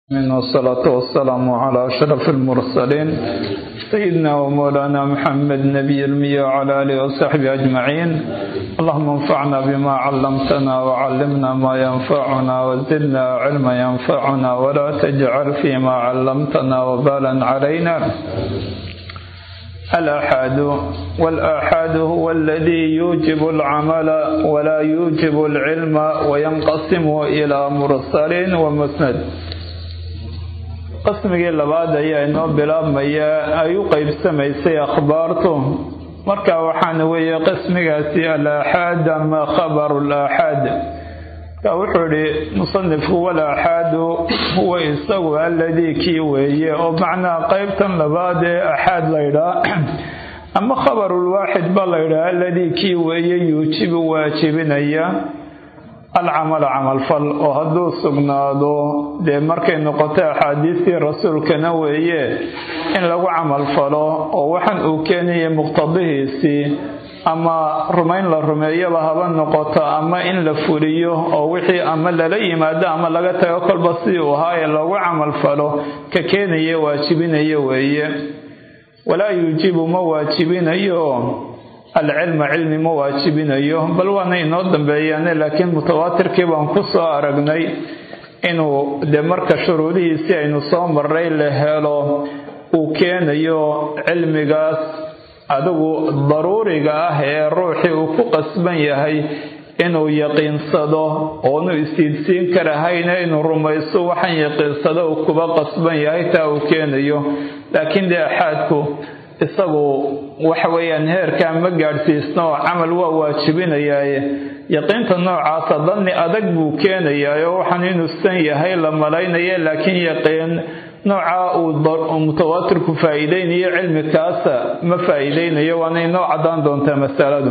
من والصلاة والسلام على أشرف المرسلين سيدنا ومولانا محمد نبي المية وعلى آله وصحبه أجمعين اللهم انفعنا بما علمتنا وعلمنا ما ينفعنا وزدنا علما ينفعنا ولا تجعل فيما علمتنا وبالا علينا الآحاد والآحاد هو الذي يوجب العمل ولا يوجب العلم وينقسم إلى مرسل ومسند qismigii labaad ayaa inoo bilaabmaya ay u qeybsamaysay akhbaartu marka waxaana weeye qismigaasi al-aaxaad ama khabaru l-aaxaad marka wuxuu idhi musanifku wal-aaxaadu huwa isagu alladii kii weeye oo macnaha qeybtan labaad ee aaxaad laydhaa ama khabarulwaaxid ba laydhaa alladii kii weeye yuujibu waajibinaya alcamala camalfal oo hadduu sugnaado dee markay noqoto axaadiistii rasuulkana weeye in lagu camalfalo oo waxaan uu keenaya muqtadihiisii ama rumayn la rumeeyaba haba noqoto ama in la fuliyo oo wixii ama lala yimaado ama laga tago kolba sidii uu ahaa ee lagu camalfalo ka keenaya waajibinayo weeye walaa yuujibu ma waajibinayo alcilma cilmi ma waajibinayo bal waana inoo dambeeyaane laakiin mutawaatirkii baan ku soo aragnay inuu dee marka shuruudihiisii aynu soo maray la helo uu keenayo cilmigaas adigu daruuriga ah ee ruuxii uu ku qasban yahay inuu yaqiinsado oonu isiidsiin karahayna inuu rumayso waxaan yaqiinsado uu kuba qasban yahay taa uu keenayo laakiin dee axaadku isagu waxa weeyaan heerkaa ma gaadhsiisno oo camal waa waajibinayaaye yaqiinta noocaasa danni adag buu keenayaa oo waxaan inuu san yahay la malaynaya laakiin yaqiin noocaa uu mutawaatirku faa'iideynayo cilmi kaasa ma faa'iideynayo waana inoo caddaan doontaa masaladu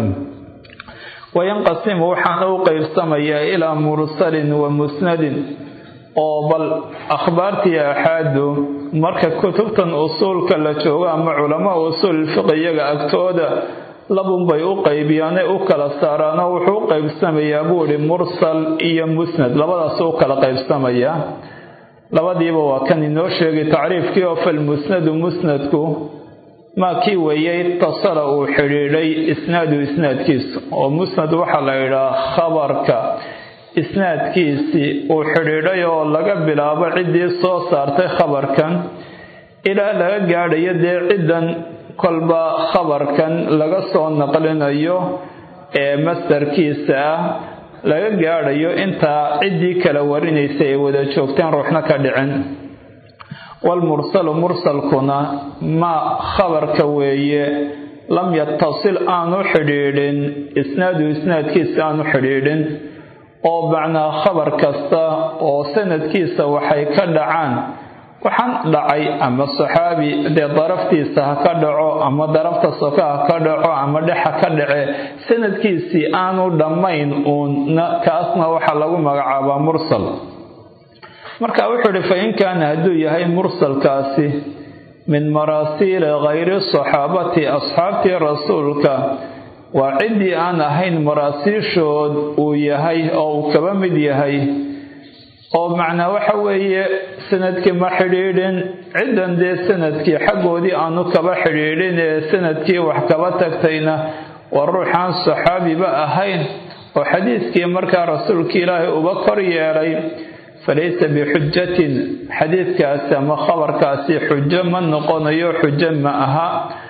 wayanqasimu waxaan u qeybsamayaa ilaa mursalin wa musnadin oo bal akhbaartii aaxaadu marka kutubtan usuulka la joogo ama culamaa usuul fiqi iyaga agtooda labunbay u qaybiyaane u kala saaraano wuxuu u qaybsamayaa buu ihi mursal iyo musnad labadaas u kala qaybsamayaa labadiiba waa kan inoo sheegay tacriifkii oo falmusnadu musnadku maa kii weeyey itasala uu xidhiidhay isnaadu isnaadkiisu oo musnad waxaa la yidhaha khabarka isnaadkiisii uu xidhiidhay oo laga bilaabo ciddii soo saartay khabarkan ilaa laga gaadhayo dee ciddan kolba khabarkan laga soo naqlinayo ee mastarkiisa ah laga gaadhayo intaa ciddii kala warinaysa ay wada joogteen ruuxna ka dhicin walmursalu mursalkuna maa khabarka weeye lam yatasil aanu xidhiidhin isnaadu isnaadkiisa aanu xidhiidhin oo macnaa khabar kasta oo sanadkiisa waxay ka dhacaan waxaan dhacay ama saxaabi dee daraftiisa ha ka dhaco ama darafta soka ha ka dhaco ama dhexa ka dhace sanadkiisii aanu dhammayn uunna kaasna waxaa lagu magacaabaa mursal marka wuxuu ihi fa in kaana hadduu yahay mursalkaasi min maraasiili khayri saxaabati asxaabtii rasuulka waa ciddii aan ahayn maraasiishood uu yahay oo uu kaba mid yahay oo macnaa waxa weeye sanadkii ma xidhiidhin ciddan dee sanadkii xaggoodii aanu kaba xidhiidhin ee sanadkii wax kaba tagtayna waa ruuxaan saxaabiba ahayn oo xadiiskii markaa rasuulka ilaahay uba kor yeelay falaysa bixujatin xadiidkaasi ama khabarkaasi xujo ma noqonayo xujo ma aha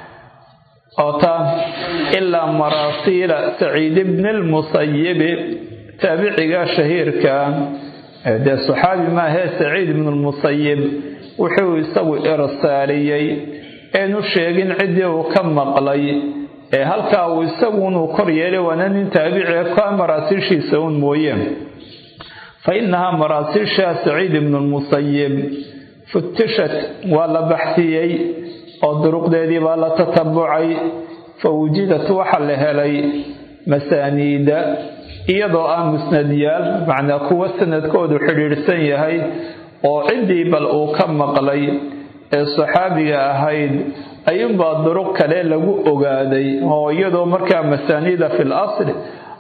oota ilaa maraasiila saciid ibni lmusayibi taabiciga shahiirka dee saxaabi maahee saciid ibnu lmusayib wuxuu isagu irsaaliyey eenu sheegin ciddii uu ka maqlay ee halkaa uu isagunuu kor yeelay waana nin taabiciga ka maraasiishiisa un mooye fa innahaa maraasiisha saciid ibnu lmusayib futishat waa la baxsiyey oo duruqdeedii baa la tatabucay fa wujidat waxa la helay masaaniida iyadoo ah musnadyaal macnaa kuwa sanadkoodu xidhiidhsan yahay oo ciddii bal uu ka maqlay ee saxaabiga ahayd ayuunbaa duruq kale lagu ogaaday oo iyadoo markaa masaaniida fil asli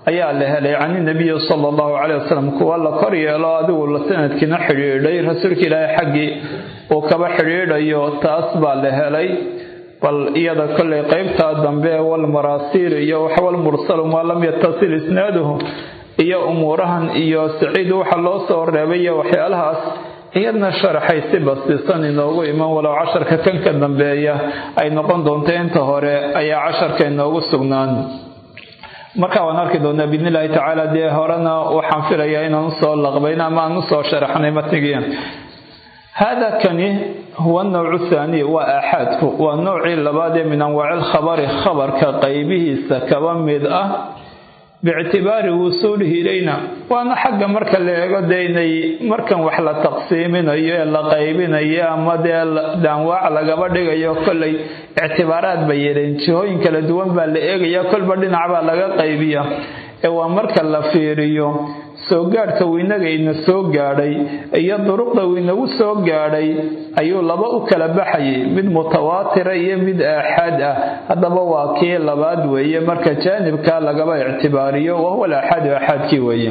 ayaa la helay can inabiyi sala allahu caleyh wasalam kuwa la kor yeelo adigu la sanadkiina xidhiidhay rasuulka ilaahay xaggii uu kaba xidhiidhayo taas baa la helay bal iyada kollay qeybtaa dambe walmaraasiil iyo waxwalmursalu maa lam yatasil isnaaduhu iyo umuurahan iyo saciid waxa loo soo reebay iyo waxyaalahaas iyadna sharaxay si bastisan inoogu iman walow casharka kan ka dambeeya ay noqon doonto inta hore ayaa casharka inoogu sugnaan marka waan arki doonaa biidn illaahi tacaala dee horena waxaan filayaa inaan usoo laqbayn ama aan usoo sharaxnay matnigii hada kani huwa nawcu thaani waa aaxaadku waa noocii labaad ee min anwaaci lkhabari khabarka qaybihiisa kaba mid ah biictibaari wusuulihi ilayna waana xagga marka la eego dee inay markan wax la taqsiiminayo ee la qaybinayo ama dee daanwaac lagaba dhigayo kollay ictibaaraad bay yeeleen jihooyin kala duwan baa la eegaya kolba dhinac baa laga qaybiya ee waa marka la fiiriyo soo gaadhka winaga ina soo gaadhay iyo duruqda winagu soo gaadhay ayuu laba u kala baxayay mid mutawaatira iyo mid aaxaad ah haddaba waa kii labaad weeye marka jaanibka lagaba ictibaariyo wahuwa alaaxaadu aaxaadkii weeye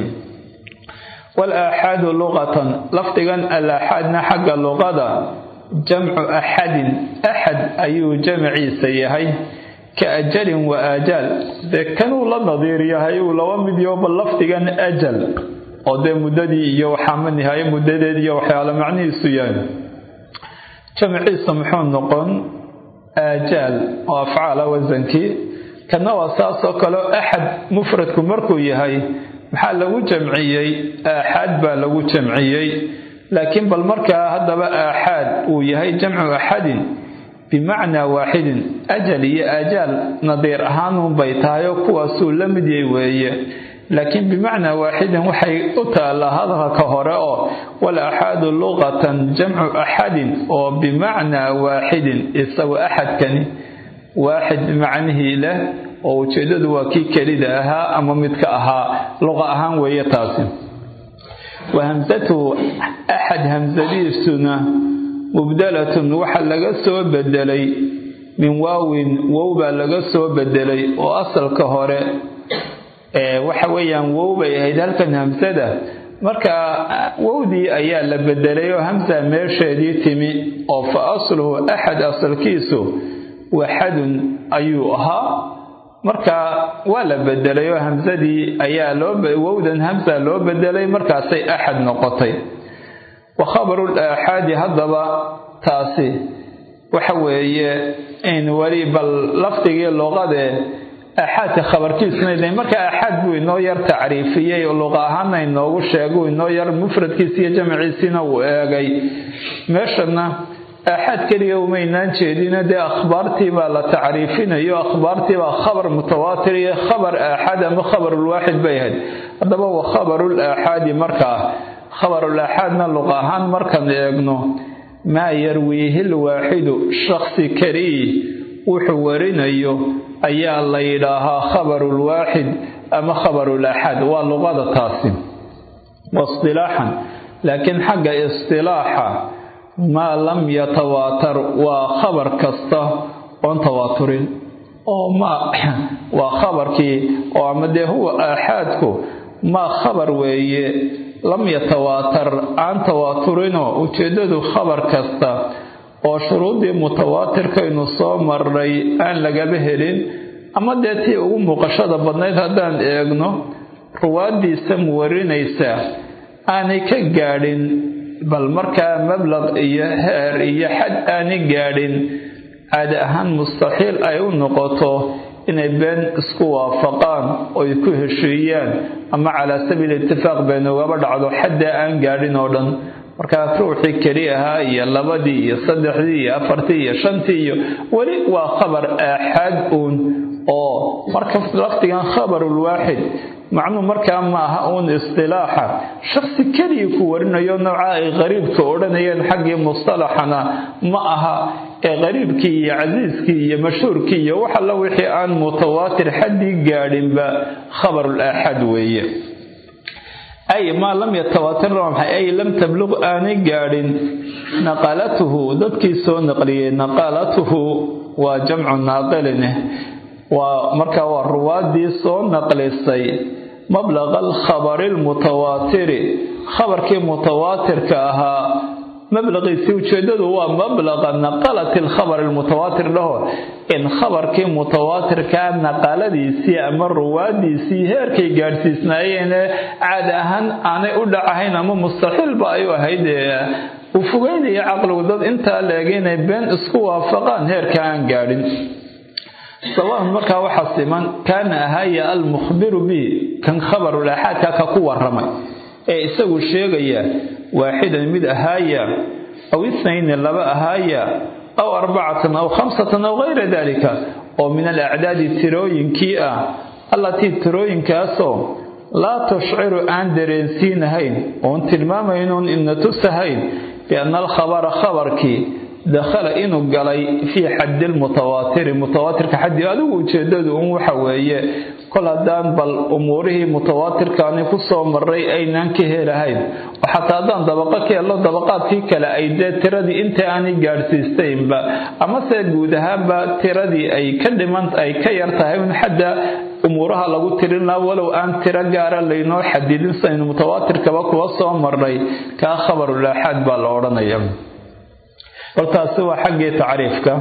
walaaxaadu luqatan lafdigan alaaxaadna xagga luqada jamcu axadin axad ayuu jamciisa yahay ka ajalin wa aajaal dee kanuu la nadiir yahay uu laba mid yoba lafdigan ajal oo dee muddadii iyo waxaama nihaaye muddadeed iyo waxyaalo macnihiisu yahay jamciisa muxuu noqon aajaal oo afcaala wasankii kana waa saasoo kaleo axad mufradku markuu yahay maxaa lagu jamciyey aaxaad baa lagu jamciyey laakiin bal markaa haddaba aaxaad uu yahay jamcu axadin bimacnaa waaxidin ajal iyo aajaal nadiir ahaanunbay tahay oo kuwaasuu la mid yay weeye laakiin bimacnaa waaxidin waxay u taallaa hadalka hore oo wal axaadu luqatan jamcu axadin oo bimacnaa waaxidin isagu axadkani waaxid macnihii leh oo ujeeddadu waa kii kelida ahaa ama midka ahaa luqa ahaan weeye taasi wa hamsatuhu axad hamsadiisuna mubdalatun waxa laga soo bedelay min waawin wow baa laga soo bedelay oo asalka hore waxa weeyaan wow bay ahayd halkan hamsada marka wowdii ayaa la bedelay oo hamsa meesheedii timi oo fa asluhu axad asalkiisu waxadun ayuu ahaa marka waa la bedelay oo hamsadii ayaa loo wowdan hamsa loo bedelay markaasay axad noqotay wa khabarul aaxaadi haddaba taasi waxa weeye in weli bal lafdigii luqadee aaxaadka khabarkiisuna de marka aaxaad buu inoo yar tacriifiyey oo luqa ahaana inoogu sheegay inoo yar mufradkiisa iyo jamciisiina uu eegay meeshana aaxaad keliya umaynaan jeedina dee akhbaartii baa la tacriifinayo akhbaartii baa khabar mutawaatir iyo khabar aaxaad ama khabarulwaaxid bay ahayd haddaba wa khabarul aaxaadi markaa khabarul aaxaadna luqa ahaan markaan eegno maa yarwiihi lwaaxidu shaksi keliyi wuxuu warinayo ayaa la yidhaahaa khabarulwaaxid ama khabarul aaxaad waa luqada taasi waistilaaxan laakiin xagga istilaaxa maa lam yatawaatar waa khabar kasta oon tawaaturin oo ma waa khabarkii oo ama dee huwa aaxaadku maa khabar weeye lam yatawaatar aan tawaaturinoo ujeeddadu khabar kasta oo shuruuddii mutawaatirkaynu soo marray aan lagaba helin ama dee tii ugu muuqashada badnayd haddaan eegno ruwaaddiisa muwarinaysa aanay ka gaadhin bal markaa mablaq iyo heer iyo xad aanay gaadhin caadi ahaan mustaxiil ay u noqoto inay been isku waafaqaan oy ku heshiiyaan ama calaa sabiili itifaaq been ugaba dhacdo xaddaa aan gaadhin oo dhan markaa ruuxii keli ahaa iyo labadii iyo saddexdii iyo afartii iyo shantii iyo weli waa khabar aaxaad uun oo marka lafdigan khabarulwaaxid macnuu markaa ma aha uun istilaaxa shaksi keligii ku warinayo nooca ay qariibka odhanayeen xaggii mustalaxana ma aha ee qariibkii iyo casiiskii iyo mashhuurkii iyo wax alla wixii aan mutawaatir xaddii gaadhinba khabarul aaxaad weeye ay maa lam yatawaatir maxay ay lam tabluq aanay gaadhin naqalatuhu dadkii soo naqliyey naqalatuhu waa jamcu naaqilin waa markaa waa ruwaaddii soo naqlisay mablaqa alkhabari almutawaatiri khabarkii mutawaatirka ahaa mablaqiisii ujeedadu waa mablaqa naqalati alkhabar almutawaatir dhaho in khabarkii mutawaatirkaa naqaladiisii ama ruwaadiisii heerkay gaadhsiisnaayeene caadi ahaan aanay u dhacahayn ama mustaxiilba ay u ahayd uu fogeynaya caqligu dad intaa leeg inay been isku waafaqaan heerka aan gaadhin sawaan markaa waxaa siman kaana ahaaya almukhbiru bihi kan khabarul aaxaadka ka ku waramay ee isagu sheegaya waaxidan mid ahaaya aw ithnayni laba ahaaya aw arbacatan aw khamsatan aw gayra dalika oo min alacdaadi tirooyinkii ah allatii tirooyinkaasoo laa tushciru aan dareensiinahayn oon tilmaamaynuun ina tusahayn bianna alkhabara khabarkii dakhala inuu galay fii xaddi lmutawaatiri mutawaatirka xaddii adigu ujeedadu un waxa weeye kol haddaan bal umuurihii mutawaatirkaani ku soo maray aynaan ka helahayn oo xataa haddaan dabaqo ka helno dabaqaadkii kale ay dee tiradii inta aanay gaadhsiistaynba amase guud ahaanba tiradii ay ka dhiman ay ka yar tahay un xadda umuuraha lagu tirin laha walow aan tiro gaara laynoo xadidin saynu mutawaatirkaba kuwa soo marnay kaa khabarulaaxaad baa la odhanaya hortaasi waa xaggii tacriifka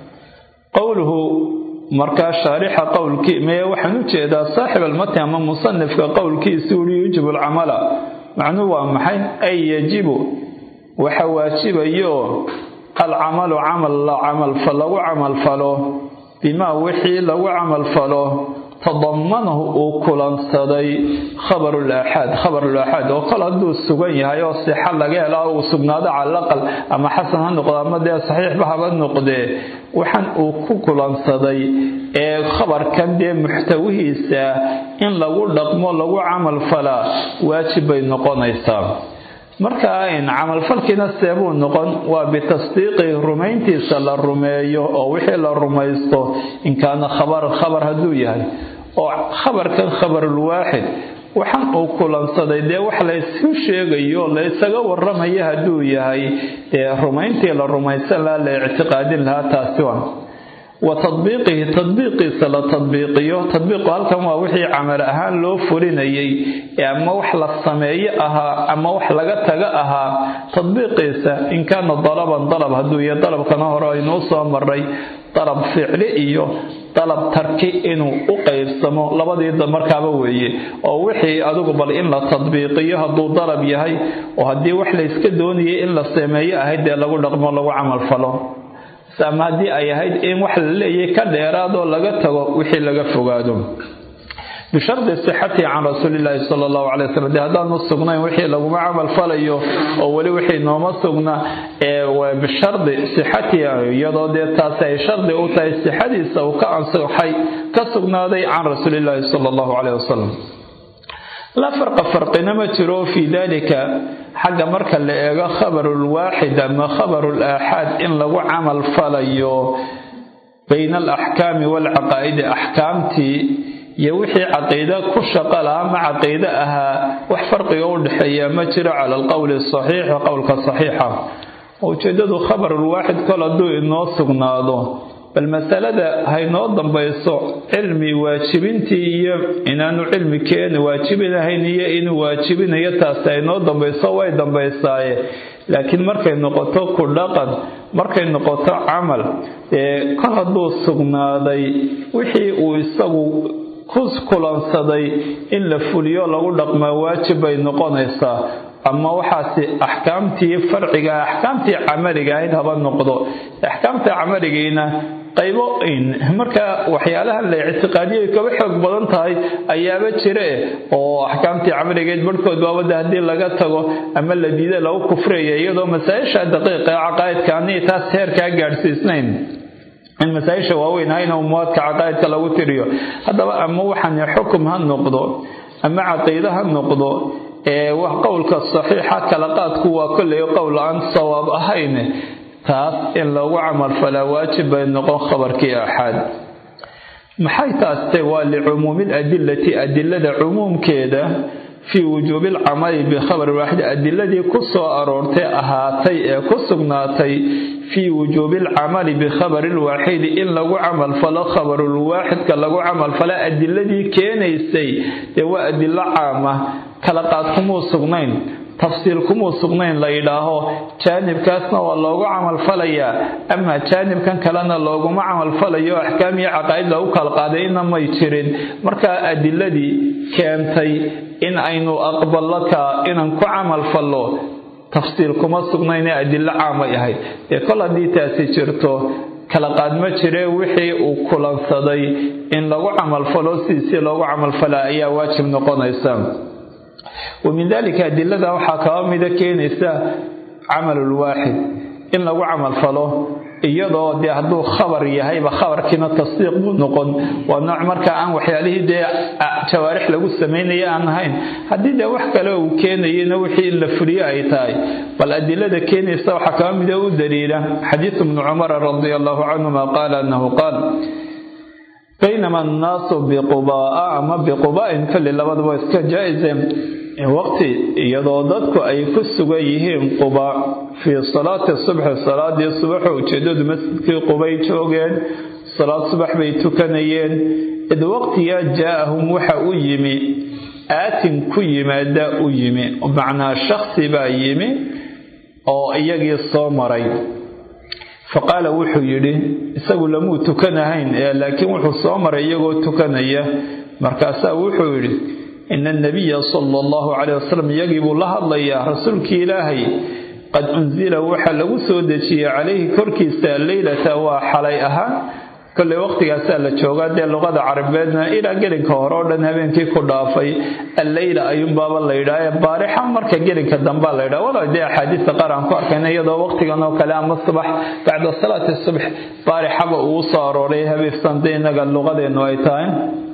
qowluhu markaa shaarixa qowlkii mee waxaan u jeedaa saaxib almati ama musanifka qowlkiisi uri yujibu alcamala macnuhu waa maxay ay yajibu waxa waajibayo alcamalu camal la camalfa lagu camalfalo bimaa wixii lagu camalfalo tadamanahu uu kulansaday khabarul aaxaad khabarul aaxaad oo kol hadduu sugan yahay oo sixa laga hela uu sugnaado calaqal ama xasan ha noqdo ama dee saxiixba haba noqdee waxaan uu ku kulansaday ee khabarkan dee muxtawihiisa in lagu dhaqmo lagu camal falaa waajib bay noqonaysaa marka in camalfalkiina seebuu noqon waa bitasdiiqi rumayntiisa la rumeeyo oo wixii la rumaysto in kaana khabar khabar hadduu yahay oo khabarkan khabarulwaaxid waxaan uu kulansaday dee wax laysu sheegayo laysaga warramaya hadduu yahay dee rumayntii la rumaysan lahaa la ictiqaadin lahaa taasi waa wa tadbiiqihi tadbiiqiisa la tadbiiqiyo tadbiiqu halkan waa wixii camal ahaan loo fulinayay ee ama wax la sameeyo ahaa ama wax laga taga ahaa tadbiiqiisa in kaana dalaban dalab hadduu yahay dalabkana hore aynuu soo maray dalab ficli iyo dalab tarki inuu u qaybsamo labadiida markaaba weeye oo wixii adigu bal in la tadbiiqiyo hadduu dalab yahay oo haddii wax layska doonayay in la sameeyo ahayd dee lagu dhaqmo lagu camalfalo ama haddii ay ahayd in wax la leeyahay ka dheeraadoo laga tago wixii laga fogaado bishardi sixatihi can rasuulilaahi sala allahu calay wasalam dee haddaanu sugnayn wixii laguma camal falayo oo weli wixii nooma sugna ee bishardi sixatihi iyadoo dee taasi ay shardi u tahay sixadiisa uu ka ansaxay ka sugnaaday can rasuulilaahi sala allahu caleyh wasalam laa farqa farqina ma jiro fii dalika xagga marka la eego khabarulwaaxid ama khabarul aaxaad in lagu camal falayo bayna alaxkaami waalcaqaa'idi axkaamtii iyo wixii caqiide ku shaqo laha ama caqiide ahaa wax farqiga u dhexeeya ma jiro cala alqowli saxiix qowlka saxiixa ujeedadu khabarulwaaxid kol hadduu inoo sugnaado bal masalada haynoo dambayso cilmi waajibintii iyo inaanu cilmi keeni waajibinahayn iyo inuu waajibinayo taasi haynoo dambayso way dambaysaaye laakiin markay noqoto ku dhaqan markay noqoto camal ee kol hadduu sugnaaday wixii uu isagu ku kulansaday in la fuliyo lagu dhaqmaa waajib bay noqonaysaa ama waxaasi axkaamtii farciga axkaamtii camaliga ahayd haba noqdo axkaamta camaligiina qaybo marka waxyaalahan la ictiqaadiyay kaba xoog badan tahay ayaaba jire oo axkaamtii camaligeed barhkood baabada haddii laga tago ama la diida lagu kufraya iyadoo masaa-isha daqiiqa ee caqaa'idka anii taas heerkaa gaadhsiisnayn in masaa-isha waaweyn ahayna umuwaadka caqaa'idka lagu tiriyo haddaba ama waxaan xukum ha noqdo ama caqiide ha noqdo ee wax qowlka saxiixa kala qaadku waa kolley qowl aan sawaab ahayn taas in lagu camalfalaa waajib bay noqon khabarkii axaad maxay taaste waa licumuumi ladilati adilada cumuumkeeda fii wujuubi alcamali bikhabari waaxid adiladii ku soo aroortay ahaatay ee ku sugnaatay fii wujuubi alcamali bikhabari lwaaxidi in lagu camalfalo khabarulwaaxidka lagu camalfalo adiladii keenaysay dee waa adilo caama kala qaad kumuu sugnayn tafsiil kumuu sugnayn la yidhaaho jaanibkaasna waa loogu camalfalayaa amaa jaanibkan kalena looguma camalfalayo axkaam iyo caqaa'id lagu kala qaaday ina may jirin markaa adiladii keentay in aynu aqballo kaa inaan ku camalfallo tafsiil kuma sugnayne adilo caamay ahayd dee kol haddii taasi jirto kala qaad ma jiree wixii uu kulansaday in lagu camalfalo sidiisii loogu camalfala ayaa waajib noqonaysa wa min dalika adilada waxaa kaba mida keenaysa camalulwaaxid in lagu camalfalo iyadoo dee hadduu khabar yahayba khabarkiina tasdiiq buu noqon waa nooc markaa aan waxyaalihii dee jawaarix lagu samaynaya aan ahayn haddii dee wax kale uu keenayana wixii in la fuliyo ay tahay bal adilada keenaysa waxaa kaba mida u daliila xadiisu bnu cumara radia allahu canhuma qaala annahu qaal baynama annaasu biqubaa'a ama biquba'in kolli labaduba iska jaa-ise waqti iyadoo dadku ay ku sugan yihiin quba fii salaati subxi salaadii subaxo ujeedadu masjidkii qubay joogeen salaad subax bay tukanayeen id waqtigaa jaa-ahum waxa u yimi aatin ku yimaada u yimi macnaa shaksi baa yimi oo iyagii soo maray faqaala wuxuu yidhi isagu lamuu tukanahayn laakiin wuxuu soo maray iyagoo tukanaya markaasaa wuxuu yidhi ina anabiya sala allahu caleyh wasalam iyagii buu la hadlayaa rasuulkii ilaahay qad unsila waxaa lagu soo dejiyey calayhi korkiisa alleylata waa xalay ahaan kolley waqtigaasaa la joogaa dee luqada carabeedna ilaa gelinka hore oo dhan habeenkii ku dhaafay alleyla ayuunbaaba la yidhaha baarixa marka gelinka dambaa la yidhaha walow dee axaadiista qaar aan ku arkayna iyadoo waqtigan oo kale ama subax bacda salaati subx baarixaba uu soo arooray habeefsan dee innaga luqadeennu ay tahay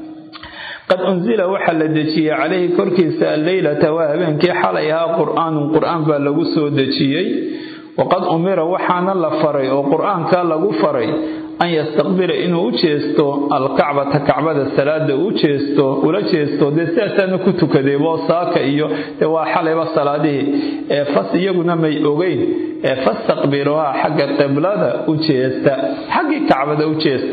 qad unsila waxaa la dejiyey calayhi korkiisa alleylata waa habeenkii xalay ahaa qur-aanun qur-aan baa lagu soo dejiyey waqad umira waxaana la faray oo qur-aankaa lagu faray an yastaqbila inuu u jeesto alkacbata kacbada salaada u jeesto ula jeesto dee sidaasaana ku tukaday boosaaka iyo dee waa xalayba salaadihii ee fas iyaguna may ogeyn ee fastaqbiluhaa xagga qiblada u jeesta xaggii kacbada u jeesta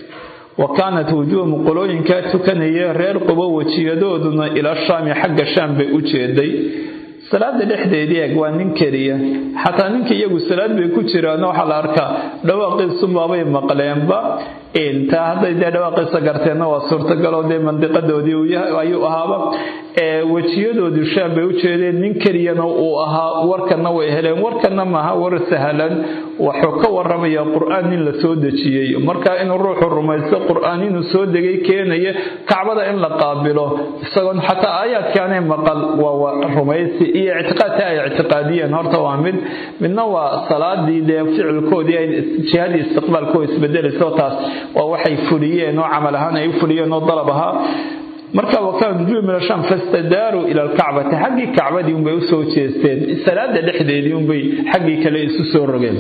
wa kaanat wujuuhum qolooyinkaa tukanaya reer qubo wejiyadooduna ila shaami xagga shaam bay u jeeday salaada dhexdeedii eeg waa nin keliya xataa ninka iyagu salaad bay ku jiraan waxaa la arkaa dhawaaqiisubaabay maqleenba intaa hadday dee dhawaaqiisa garteenna waa suurtagaloo dee mandiqadoodii ayuu ahaaba wejiyadoodu shaam bay u jeedeen nin keliyana uu ahaa warkanna way heleen warkanna maaha war sahlan wuxuu ka waramaya qur-aan nin la soo dejiyey marka inuu ruuxu rumaysto qur-aan inuu soo degay keenaya kacbada in la qaabilo isagoon xataa aayaadkaanay maqal waa rumaysi iyo ictiqaadka ay ictiqaadiyeen horta waa mid midna waa salaadii dee ficilkoodii ay jihadii istiqbaalkoo isbedelayso taas waa waxay fuliyeen oo camal ahaan ay u fuliyeen oo dalab ahaa marka wakaan rujuu min asham fastadaaruu ila alkacbati xaggii kacbadii unbay usoo jeesteen salaada dhexdeedii unbay xaggii kale isu soo rogeen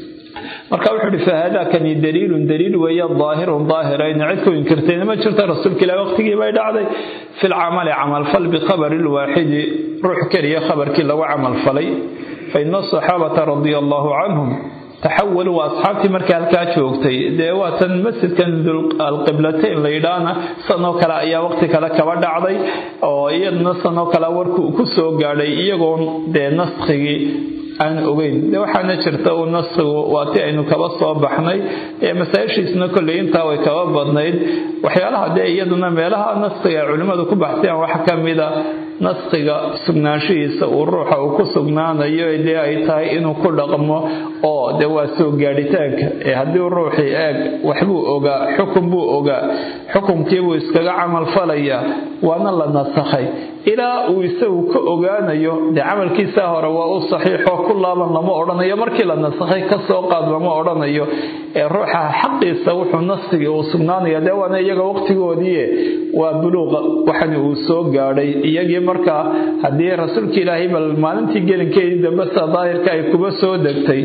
marka wuxuu ihi fahaadaakani daliilun daliil weeye daahirun daahirayn cid ku inkirtayna ma jirto rasuulka ilaah waqtigii bay dhacday fi lcamali camalfal bikhabari lwaaxidi ruux keliya khabarkii lagu camalfalay fa ina asaxaabata radia allahu canhum taxawaluu waa asxaabtii markii halkaa joogtay dee waatan masjidkan alqiblatayn la yidhaahna sanoo kale ayaa waqti kale kaba dhacday oo iyaduna sanoo kale warku ku soo gaadhay iyagoon dee naskhigii aan ogeyn de waxaana jirta uu naskigu waa ti aynu kaba soo baxnay ee masaa-ishiisna kolley intaa way kaba badnayd waxyaalaha dee iyaduna meelaha naskiga ay culimmadu ku baxsayaan waxa ka mida naskiga sugnaanshihiisa uu ruuxa uu ku sugnaanayo dee ay tahay inuu ku dhaqmo oo dee waa soo gaadhitaanka ee haddii ruuxii eeg waxbuu ogaa xukun buu ogaa xukumkiibuu iskaga camalfalayaa waana la nasakhay ilaa uu isagu ka ogaanayo dee camalkiisaa hore waa u saxiixoo ku laaban lama odhanayo markii la nasakhay ka soo qaad lama odhanayo ee ruuxa xaqiisa wuxuu naskigii uu sugnaanaya dee waana iyaga waqtigoodii waa buluuqa waxani uu soo gaadhay iyagii markaa haddii rasuulka ilaahay bal maalintii gelinkeedii dambe sida daahirka ay kuba soo degtay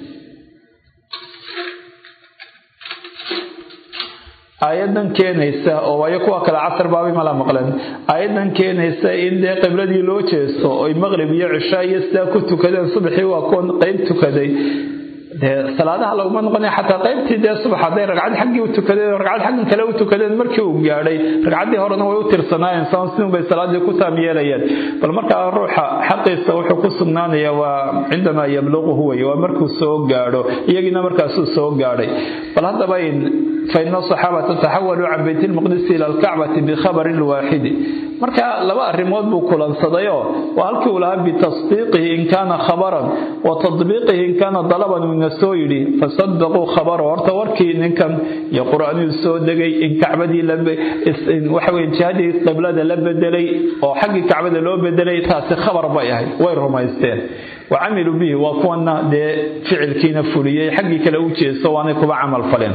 aayadan keenaysa oo waayo kuwa kale casar baabay mala maqleen aayadan keenaysa in dee qibladii loo jeesto oy maqrib iyo cishaa iyo sidaa ku tukadeen subaxii waa kuwan qeyb tukaday dee salaadaha laguma noqonaya xataa qaybtii dee subax hadday ragcad xaggii u tukadeen ragcad xaggan kale u tukadeen markii uu gaadhay ragcaddii horena way u tirsanaayeen san sidun bay salaadii ku taam yeelayeen bal markaa ruuxa xaqiisa wuxuu ku sugnaanaya waa cindamaa yabluquhu wey waa markuu soo gaadho iyagiina markaasuu soo gaadhay bal haddaba faina asaxaabata taxawaluu can bayt lmaqdisi ila alkacbati bikhabari lwaaxidi marka laba arrimood buu kulansadayoo waa halkii uu lahaa bitasdiiqihi in kaana khabaran wa tadbiiqihi in kaana dalaban uuna soo yidhi fasadaquu khabaro horta warkii ninkan iyo qur-aanuu soo degay in kacbadii waxaweye jihadii qiblada la bedelay oo xaggii kacbada loo bedelay taasi khabar bay ahayd way rumaysteen wa camiluu bihi waa kuwana dee ficilkiina fuliyey xaggii kale u jeesto waanay kuba camal faleen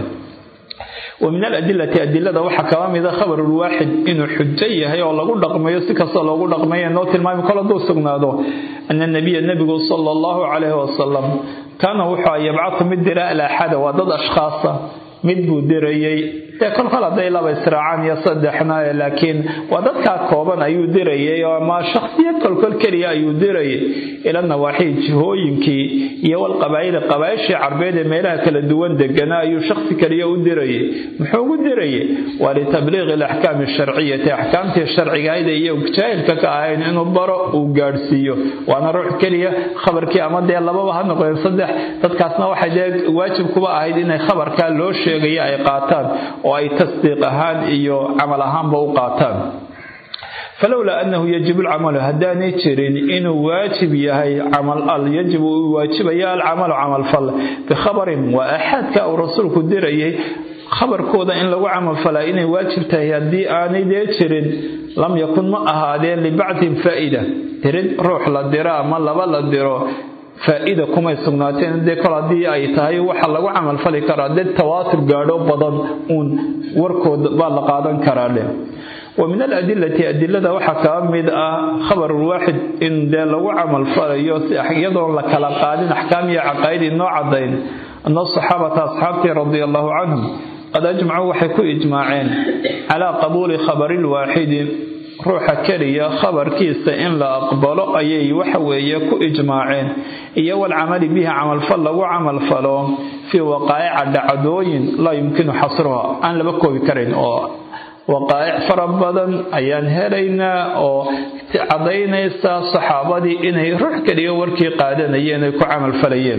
ومن الأدلة أدلة وحا كوامد خبر الواحد إنه حجة هي والله قد رقمي سكسة الله قد رقمي نوت الماء كل دو سقنادو أن النبي النبي صلى الله عليه وسلم كان وحا يبعث مدراء إلى حدا وضد أشخاص mid buu dirayey dee kol kol hadday laba israacaan iyo saddexna laakiin waa dadkaa kooban ayuu dirayay oo ama shakhsiyad kolkol keliya ayuu dirayay ila nawaaxii jihooyinkii iyo walqabaa'ili qabaa'ishii carbeed ee meelaha kala duwan deganaa ayuu shakhsi keliya u dirayay muxuu ugu dirayay waa litabliiqi alaxkaami asharciyati axkaamtii sharcigaayda iyo jaahilka ka ahayn inuu baro uu gaadhsiiyo waana ruux keliya khabarkii ama dee lababa ha noqdeen saddex dadkaasna waxay dee waajib kuba ahayd inay khabarkaa loo sheegaya ay qaataan oo ay tasdiiq ahaan iyo camal ahaanba u qaataan falowlaa annahu yajibu alcamalu haddaanay jirin inuu waajib yahay camal al yajibu uu waajibaya alcamalu camalfal bikhabarin waa axaadka uu rasuulku dirayay khabarkooda in lagu camalfalaa inay waajib tahay haddii aanay dee jirin lam yakun ma ahaadeen libacdin faa'ida dirid ruux la diro ama laba la diro faa-ida kumay sugnaateen dee kol haddii ay tahay waxa lagu camalfali karaa dad tawaatur gaadho badan uun warkooda baa la qaadan karaa leh wa min aladilati adilada waxaa kaa mid ah khabarulwaaxid in dee lagu camalfalayo si iyadoon la kala qaadin axkaam iyo caqaa'id inoo cadayn ana asaxaabata asxaabtii radia allahu canhum qad ajmacuu waxay ku ijmaaceen calaa qabuuli khabari lwaaxidi ruuxa keliya khabarkiisa in la aqbalo ayay waxa weeye ku ijmaaceen iyo walcamali bihi camalfal lagu camalfalo fii waqaa'ica dhacdooyin laa yumkinu xasruha aan laba koobi karayn oo waqaa'ic fara badan ayaan helaynaa oo cadaynaysa saxaabadii inay ruux keliya warkii qaadanayeen ay ku camalfalayeen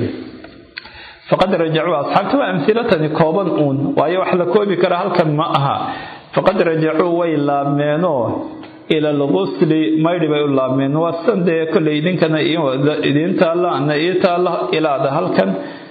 faqad rajacuu asxaabta waa amhilatani kooban uun waayo wax la koobi kara halkan ma aha faqad rajacuu way laabmeenoo ila algusli maydhi bay u laabmeen waa san dee kolley idinkana idiin taalla ana ii taalla ilaada halkan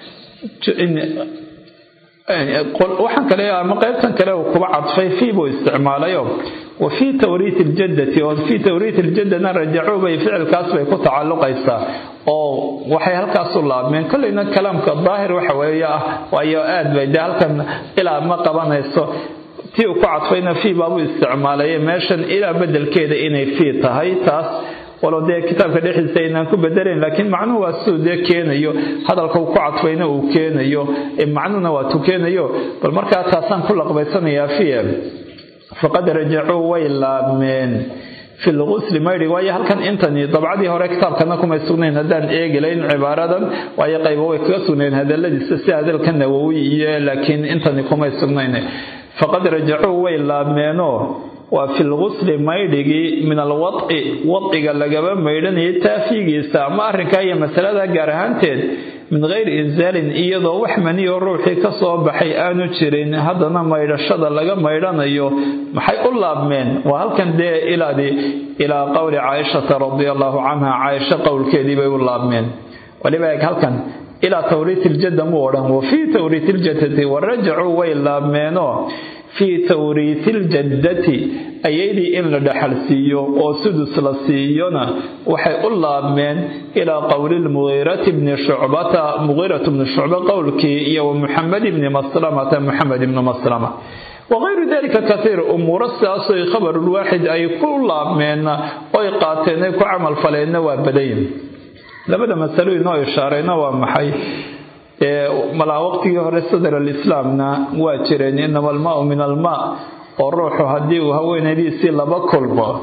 waxaan kale ama qaybtan kale uu kuba cadfay fii buu isticmaalayo wa fii tawriit iljaddati oo fii tawriit iljaddana rajacuu bay ficilkaas bay ku tacalluqaysaa oo waxay halkaas u laabmeen kolleyna kalaamka daahir waxa weeye ah waayo aad bay dee halkan ilaa ma qabanayso tii uu ku cadfayna fii baabuu isticmaalaye meeshan ilaa bedelkeeda inay fii tahay taas walow dee kitaabka dhexdiisa aynaan ku bedelayn laakiin macnuhu waa siduu dee keenayo hadalka uu ku cadfayna uu keenayo macnuhuna waa tu keenayo bal markaa taasaan ku laqbaysanayaa fiye faqad rajacuu way laabmeen fi lgusli maydhi waayo halkan intani dabcadii hore kitaabkana kumay sugnayn haddaan eegilayn cibaaradan waayo qaybo way kaga sugnayn hadaladiisa si hadalka nawowi iyo laakiin intani kumay sugnayn faqad rajacuu way laabmeenoo waa fi lgusli maydhigii min alwadci wadciga lagaba maydhanayay taafiigiisa ama arrinkaa iyo masalada gaar ahaanteed min gayri insaalin iyadoo wax maniyo ruuxii ka soo baxay aanu jirin haddana maydhashada laga maydhanayo maxay u laabmeen waa halkan dee ilaadii ilaa qowli caaishata radia allahu canha caaisho qowlkeedii bay u laabmeen waliba eeg halkan ilaa tawriit iljadda muu odhan wa fii tawriit iljaddati warajacuu way laabmeenoo fii tawriiti iljaddati ayaydii in la dhaxal siiyo oo sudus la siiyona waxay u laabmeen ilaa qowli lmugiirati bni shucbata mugiiratu bni shucba qowlkii iyo wa muxamed ibni maslamata muxamed ibni maslama wagayru dalika kaiir umuuro sidaasoy khabarulwaaxid ay ku laabmeenna oy qaateen ay ku camalfaleenna waa badayin labada masalo inoo ishaarayna waa maxay malaa waqtigii hore sadr alislaamna waa jireen inama almaau min almaa oo ruuxu haddii uu haweenaydiisii laba kulmo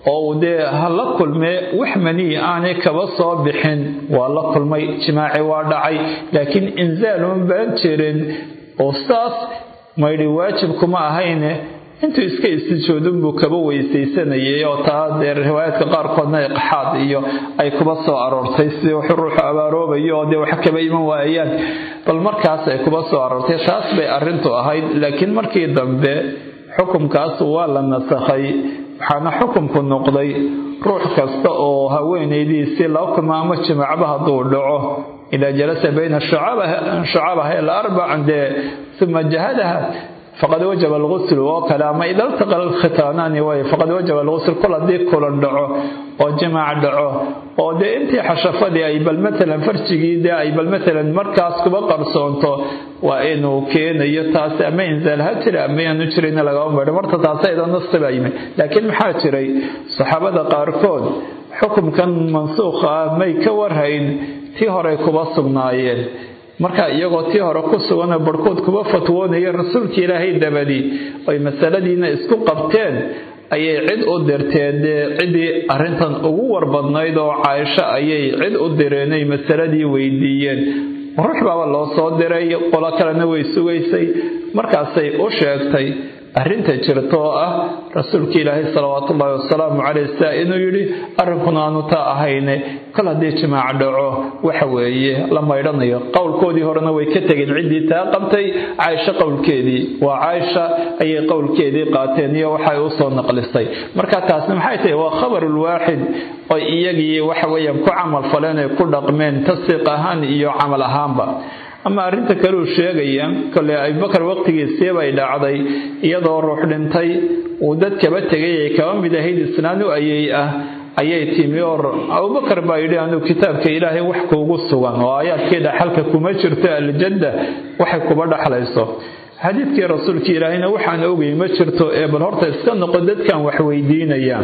oo uu dee ha la kulmee wax maniyi aanay kaba soo bixin waa la kulmay jimaaci waa dhacay laakiin inzaal uma baan jirin oo saas maydhi waajib kuma ahayne intuu iska istijoodunbuu kaba weysaysanayay oo taa dee riwaayaadka qaarkoodna iqxaad iyo ay kuba soo aroortay si wuxuu ruuxu abaaroobayo oo dee wax kaba iman waayaan bal markaas ay kuba soo aroortay taas bay arrintu ahayd laakiin markii dambe xukumkaas waa la nasakhay waxaana xukumku noqday ruux kasta oo haweenaydiisii laba kulma ama jimacba hadduu dhaco idaa jalasa bayna shucabaha alarbac dee uma jahadaha faqad wajaba algusl oo kale ama ida ltaqa alkhitaanaani way faqad wajaba algusl kol haddii kulan dhaco oo jimaac dhaco oo dee intii xashafadii ay bal matalan farjigii dee ay bal matalan markaas kuba qarsoonto waa inuu keenayo taasi ama inzaal ha jira ama yaanu jirayna lagama maydho marta taasi ayda nasti baa yimid laakiin maxaa jiray saxaabada qaarkood xukumkan mansuukha ah may ka warhayn tii horey kuba sugnaayeen marka iyagoo tii hore ku suganoo barhkood kuba fatwoonaya rasuulka ilaahay dabadii ay masaladiina isku qabteen ayay cid u dirteen dee ciddii arrintan ugu warbadnayd oo caaisho ayay cid u direenay masaladii weydiiyeen ruux baaba loo soo diray qolo kalena way sugaysay markaasay u sheegtay arrinta jirta oo ah rasuulka ilaahay salawaatuullaahi wasalaamu caleyh saa inuu yidhi arrinkuna aanu taa ahayne kol haddii jimaac dhaco waxa weeye la maydhanayo qowlkoodii horena way ka tegeen ciddii taa qabtay caaisho qowlkeedii waa caaisha ayay qowlkeedii qaateen iyo waxay u soo naqlisay marka taasna maxay tahay waa khabarulwaaxid oo iyagii waxa weeyaan ku camal faleen ay ku dhaqmeen tasdiiq ahaan iyo camal ahaanba ama arrinta kaleu sheegaya kole abubakar waqtigiisii bay dhacday iyadoo ruux dhintay uu dad kaba tegay ay kaba mid ahayd isnaan u ayey ah ayay timi oo abubakar baa yidhi anuu kitaabka ilaahay wax kuugu sugan oo aayaadkii dhaxalka kuma jirto aljadda waxay kuba dhaxlayso xadiidkii rasuulka ilaahayna waxaan ogay ma jirto ee bal horta iska noqo dadkan wax weydiinaya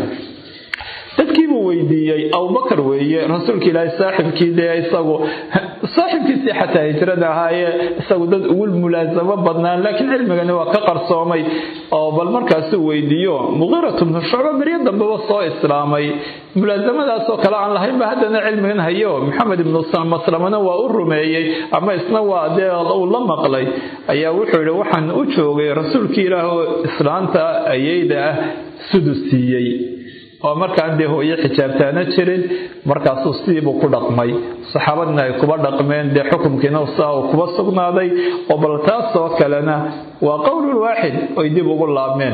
dadkiibuu weydiiyey abubakar weeye rasuulka ilaahay saaxibkii dee isagu saaxibkiisii xataa hijrada ahaayee isagu dad ugu mulaasamo badnaan laakiin cilmigani waa ka qarsoomay oo bal markaasuu weydiiyo muqiiratu bnu shucba beryo dambeba soo islaamay mulaasamadaasoo kale aan lahaynba haddana cilmigan hayo maxamed ibnu maslamana waa u rumeeyey ama isna waa dee uu la maqlay ayaa wuxuu yidhi waxaan u joogay rasuulkii ilaah oo islaanta ayeyda ah sudus siiyey oo markaan dee hooyo xijaabtaana jirin markaasuu sidiibuu ku dhaqmay saxaabadna ay kuba dhaqmeen dee xukumkiina saa uu kuba sugnaaday oo bal taasoo kalena waa qowlun waaxid oy dib ugu laabmeen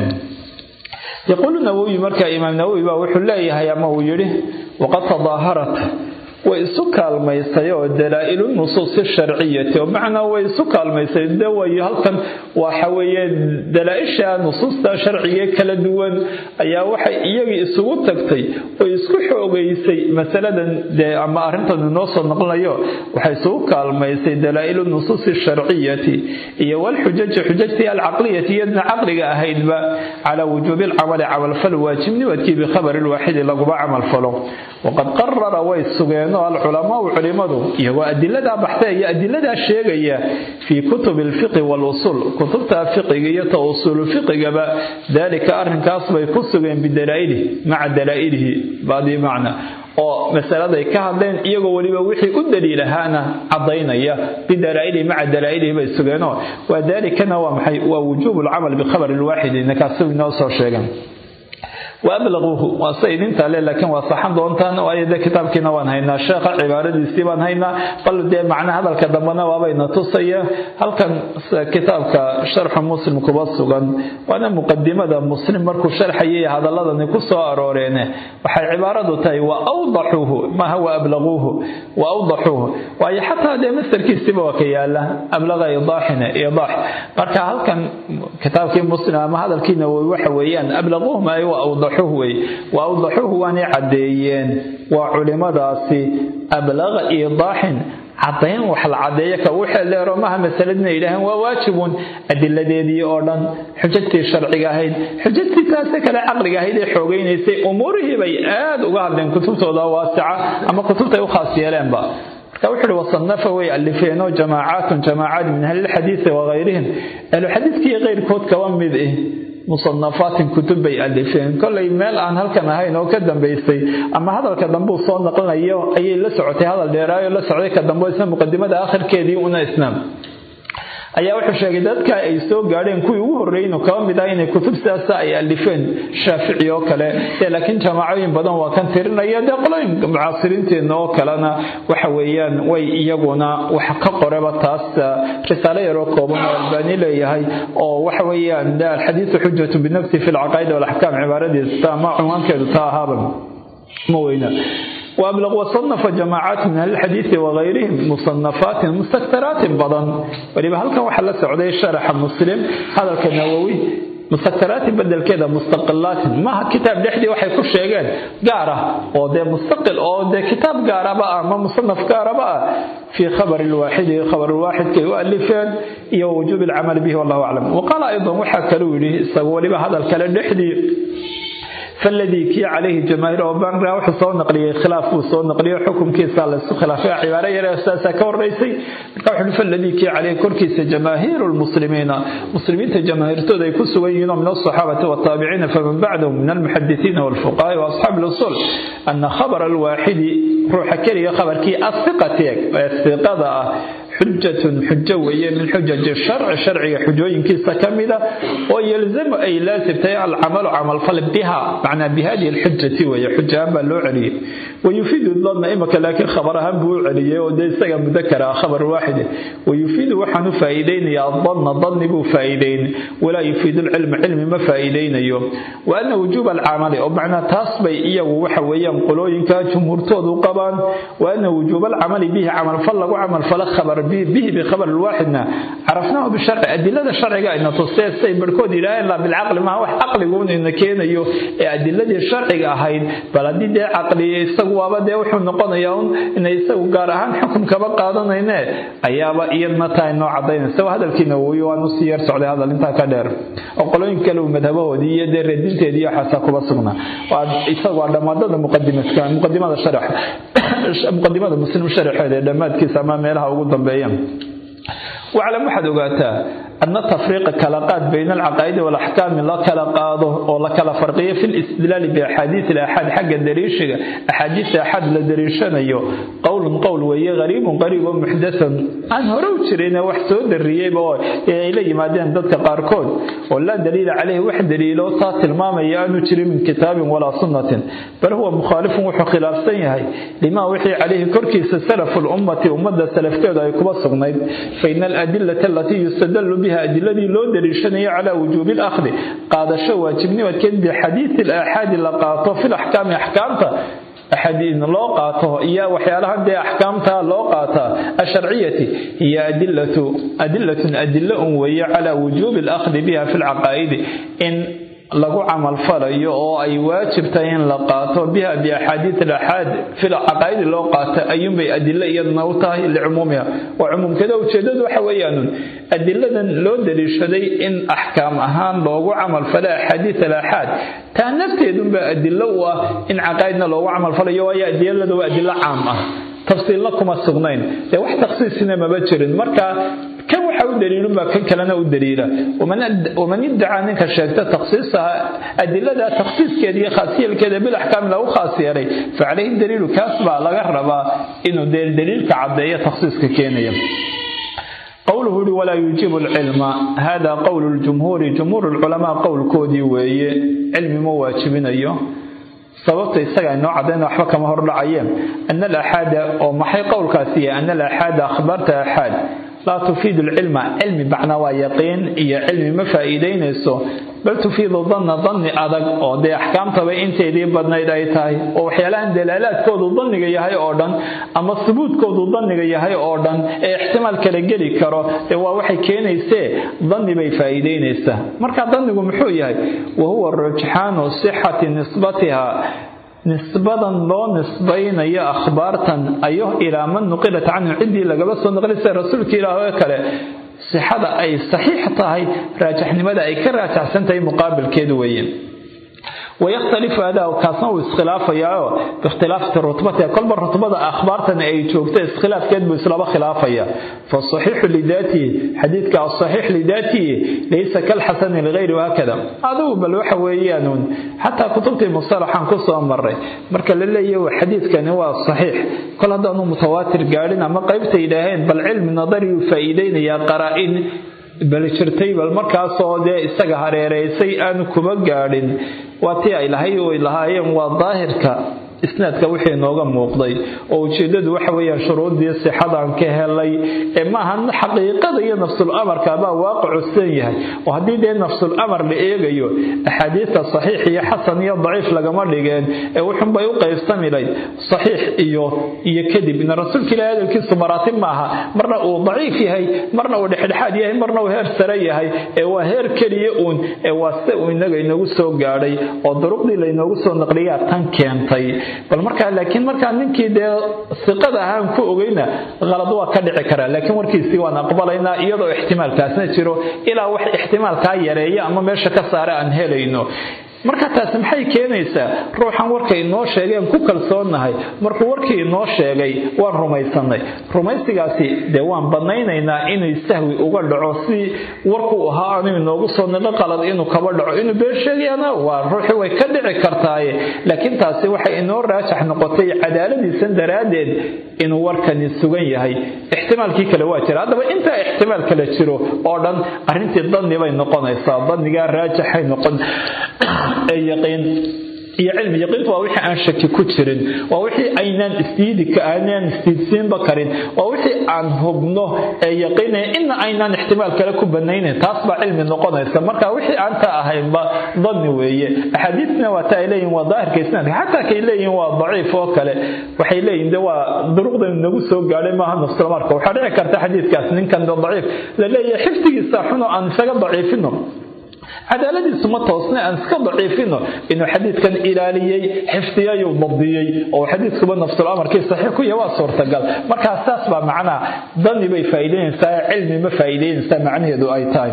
yaquulu nawowi marka imaam nawowi baa wuxuu leeyahay ama uu yidhi waqad tadaaharat way isu kaalmaysay oo dalaa'ilu nusuusi sharciyati oo macnaa way isu kaalmaysay de way halkan waxa weeye dalaa-isha nusuusta sharciga kala duwan ayaa waxay iyagii isugu tagtay oo isku xoogaysay masaladan dee ama arrintan inoo soo noqonayo waxay isugu kaalmaysay dalaa'ilu nusuusi sharciyati iyo walxujaji xujajtii alcaqliyati iyadna caqliga ahaydba calaa wujuubi alcamali camalfal waajibnimadkii bikhabari lwaaxidi laguba camalfalo waqad qarara way sugeen alculamaau culimadu iyagoo adiladaa baxtay iyo adiladaa sheegaya fii kutubi alfiqi walusuul kutubta fiqiga iyo ta usuulu fiqigaba daalika arrinkaas bay ku sugeen bidalaa'ilihi maca dalaa'ilihi baadii macna oo masaladay ka hadleen iyagoo weliba wixii u daliilahaana caddaynaya bidalaa'ilihi maca dalaa'ilihi bay sugeenoo waa daalikana waa maxay waa wujuubu alcamal bikhabari lwaaxidi inakaasi inoo soo sheegan waablaquuhu waa se idintaa le laakiin waa saxan doontaan waayo dee kitaabkiina waan haynaa sheekha cibaaradiisii baan haynaa bal dee macna hadalka dambena waabayna tusaya halkan kitaabka sharxu muslim kuba sugan waana muqadimada muslim markuu sharxayay hadaladani ku soo arooreene waxay cibaaradu tahay wa awdaxuuhu maaha wa ablaquuhu wa awdaxuuhu waayo xataa dee mastarkiisiiba waa ka yaala ablaqa idaaxina idaax marka halkan kitaabkii muslim ama hadalkii nawowi waxa weeyaan ablaquuhu maayo wa awdaxuuhu wey wa awdaxuuhu waanay caddeeyeen waa culimadaasi ablaqa idaaxin caddayn wax la caddeeyo ka waxay leero maha masaladina yidhaaheen waa waajibun adiladeedii oo dhan xujajtii sharciga ahayd xujajtii taase kale caqliga ahayd ee xoogaynaysay umuurihii bay aad uga hadleen kutubtooda waasica ama kutubtay u khaas yeeleenba marka wuxuu uhi wasanafa way alifeenoo jamaacaatun jamaacaad min ahlilxadiidi wakayrihim ahluxadiidkii keyrkood kaba mid ih musanafaatin kutub bay alifeen kollay meel aan halkan ahayn oo ka dambaysay ama hadalka dambuu soo naqlinayo ayay la socotay hadal dheeraayo la socday ka dambe isna muqadimada akhirkeedii una isna ayaa wuxuu sheegay dadka ay soo gaadheen kuwii ugu horreeynu kaba mid ah inay kutub sidaasa ay alifeen shaafici oo kale dee laakiin jaamacooyin badan waa kan tirinaya dee qolooyin mucaasiriinteenna oo kalena waxa weeyaan way iyaguna wax ka qoreba taas risaalo yaroo kooban oo albaani leeyahay oo waxa weeyaan de alxadiisu xujatu binafsi fi lcaqaa'id walaxkaam cibaaradiisa ama cunwaankeedu taa ahaaba ma weyna وأبلغ وصنف جماعات من أهل الحديث وغيرهم مصنفات مستكثرات بدن ولما هل كان وحل سعودي شرح مسلم هذا النووي مستكثرات بدل كذا مستقلات ما كتاب دحدي waxay ku sheegeen gaar ah oo de mustaqil oo de kitab gaar ah ama musannaf gaar ah في خبر الواحد خبر الواحد كي يؤلفين iyo وجوب العمل به والله أعلم وقال أيضا waxa kale yiri isagoo waliba hadalkale dhexdii فالذي كي عليه جماهير وبان راح soo naqliyay khilaaf uu soo naqliyo xukunkiisa la isku khilaafay cibaaro yar asaasa ka horeysay wuxuu فالذي كي عليه korkiisa جماهير المسلمين مسلمين جماهيرتooda ay ku sugan yihiin من الصحابة والتابعين فمن بعدهم من المحدثين والفقهاء وأصحاب الأصول أن خبر الواحد روح كلي خبر كي الثقة الثقة حجة حجة وهي من حجج الشرع شرعي حجوين كيسا كاملة ويلزم أي لازم تيع العمل عمل فل بها معنى بهذه الحجة وهي حجة أما لو عليه ويفيد الظن إما لكن خبرها بو عليه ودي سجى مذكرة خبر واحد ويفيد وحن فائدين يا الظن ظن بو فائدين ولا يفيد العلم علم ما فائدين يوم وأن وجوب العمل أو معنى تصبي إيه وحويا قلوين كجمهور تودو قبان وأن وجوب العمل به عمل فل وعمل فل خبر به بخبر الواحدنا عرفناه بالشرع أدلة الشرع إن تصير سي بركود لا إلا بالعقل ما هو عقل يقول إن كين يو أدلة الشرع أهين بلدي ده عقلي يسوى بده وحنا نقول يوم إن يسوى قارهان حكم كبا قادنا هنا أيابا إيدنا تاي نوع عضين سوى هذا الكينوي ونصير سعودي هذا اللي انت كدر أقولين كلو مذهبه ودي يدير الدين تدي حساكو بسمنا ويسوى لما ده مقدمة كان مقدمة الشرح مقدمة المسلم الشرح هذا لما تكيس أمام لها وقدم بيان واعلم واحد وقاتها أن التفريق كلاقات بين العقائد والأحكام لا كلاقاده ولا كلا فرقية في الاستدلال بأحاديث الأحاد حق الدريشة أحاديث أحد لدريشان أيو قول قول وهي غريب قريب محدث أن هرو تشرين وحسود الريب إلي ما دين ضدك قاركود ولا دليل عليه واحد دليل صات المام يانو تشري من كتاب ولا سنة بل هو مخالف وحو خلاف سيهي لما وحي عليه كركيس سلف الأمة أمة سلف كذا يكبر فإن الأدلة التي يستدل بها أدلة لو دليشنية على وجوب الأخذ قاد شو واجبني وكان بحديث الآحاد اللي قاطه في الأحكام أحكامته أحاديث لو قاطه إياه وحيالها دي أحكامتها لو قاطه الشرعية هي أدلة أدلة أدلة وهي على وجوب الأخذ بها في العقائد إن lagu camal falayo oo ay waajib tahay in la qaato biha biaxaadiid alaxaad fi caqaa'idi loo qaato ayuunbay adilo iyaduna u tahay licumuumiha waa cumuumkeeda ujeedadu waxa weeyaanun adiladan loo daliishaday in axkaam ahaan loogu camal falo axaadiid alaxaad taa nafteedunba adilo u ah in caqaa'idna loogu camal falayo waayo adilada waa adilo caam ah tafsiilna kuma sugnayn dee wax takhsiisina maba jirin marka kan waxa u daliilunbaa kan kalena u daliila waman iddacaa ninka sheegta takhsiisaha adilada takhsiiskeeda iyo khaasiyalkeeda bilaxkaam lagu khaas yeelay facalayhi daliilu kaas baa laga rabaa inuu dee daliilka caddeeyo takhsiiska keenaya قوله لي ولا يجيب العلم هذا قول الجمهور جمهور العلماء قول كودي وي علم مواجبين أيه sababta isaga inoo cadayna waxba kama hor dhacayeen ana alaxaada oo maxay qowlkaasi yahay ana alaxaada akhbaarta axaad laa tufiidu alcilma cilmi macnaa waa yaqiin iyo cilmi ma faa'iidaynayso bal tufiidu danna danni adag oo dee axkaamtaba inteedii badnayd ay tahay oo waxyaalahan dalaalaadkoodu danniga yahay oo dhan ama subuudkoodu danniga yahay oo dhan ee ixtimaal kala geli karo dee waa waxay keenaysee danni bay faa'iidaynaysaa marka dannigu muxuu yahay wa huwa rujxaanu sixati nisbatiha nisbadan loo nisbaynayo akhbaartan ayo ilaa man nuqilat canhu ciddii lagaba soo naqli sida rasuulka ilaah oo kale sixada ay saxiix tahay raajaxnimada ay ka raajaxsan tahay muqaabilkeedu weeye wayakhtalifu adaa kaasna uu iskhilaafayaao biikhtilaafati rutbatiha kolba rutbada akhbaartan ay joogta iskhilaafkeed buu islaba khilaafaya fasaxiixu lidaatihi xadiidka asaxiix lidaatihi laysa kalxasani ligayri wahakada adigu bal waxa weeyaanuun xataa kutubtii mustalaxaan ku soo maray marka la leeyahy xadiidkani waa saxiix kol haddaanu mutawaatir gaadhin ama qaybta yidhaaheen bal cilmi nadariyu faa'iideynayaa qaraa-in bal jirtay bal markaasoo dee isaga hareereysay aanu kuba gaadhin waa tii ay lahay ay lahaayeen waa daahirka isnaadka wixii inooga muuqday oo ujeedadu waxa weeyaan shuruuddii sixadaan ka helay ee maaha xaqiiqada iyo nafsul amarka baa waaqicu san yahay oo haddii dee nafsul amar la eegayo axaadiista saxiix iyo xasan iyo daciif lagama dhigeen ee wuxunbay u qaybsami layd saxiix iyo iyo kadib ina rasuulka ilahi hadalkiisu maraatib maaha marna uu daciif yahay marna uu dhexdhexaad yahay marna uu heer sare yahay ee waa heer keliya uun ee waa se uu inaga inagu soo gaadhay oo duruqdii laynoogu soo naqliyaa tan keentay bal markaa laakiin markaa ninkii dee siqada ahaan ku ogeyna qalad waa ka dhici karaa laakiin warkiisii waan aqbalaynaa iyadoo ixtimaalkaasna jiro ilaa wax ixtimaalkaa yareeya ama meesha ka saara aan helayno marka taasi maxay keenaysaa ruuxan warka inoo sheegeen ku kalsoonnahay markuu warkii inoo sheegay waan rumaysanay rumaysigaasi dee waan banaynaynaa inuu sahwi uga dhaco si warkuu ahaa aanu inoogu soo niqo qalad inuu kaba dhaco inuu been sheegayana waa ruuxii way ka dhici kartaaye laakiin taasi waxay inoo raajax noqotay cadaaladiisan daraaddeed inuu warkani sugan yahay ixtimaalkii kale waa jira haddaba intaa ixtimaal kale jiro oo dhan arrintii danni bay noqonaysaa dannigaa raajaxay noqon ee yaqiin iyo cilmi yaqiintu waa wixii aan shaki ku jirin waa wixii aynaan isdiidi aanaan isdiidsiinba karin waa wixii aan hubno ee yaqiinaya ina aynaan ixtimaal kale ku banaynayn taas baa cilmi noqonaysa marka wixii aan taa ahaynba danni weeye axaadiisna waa ta ay leeyihin waa daahirka isnaadka xataa kay leeyihin waa daciif oo kale waxay leeyihin de waa duruqdan nagu soo gaadhay maaha nafsulmarka waxaa dhici karta xadiidkaas ninkan daciif la leeyahay xifdigiisa xuno aan isaga daciifino cadaaladiisu ma toosna aan iska daciifino inuu xadiidkan ilaaliyey xifdiyayuu dabdiyey oo xadiidkuba nafsul amarkii saxiix ku yahay waa suurtagal markaa saas baa macnaha dani bay faa'iideynaysaa cilmi ma faa'iideynaysaa macnaheedu ay tahay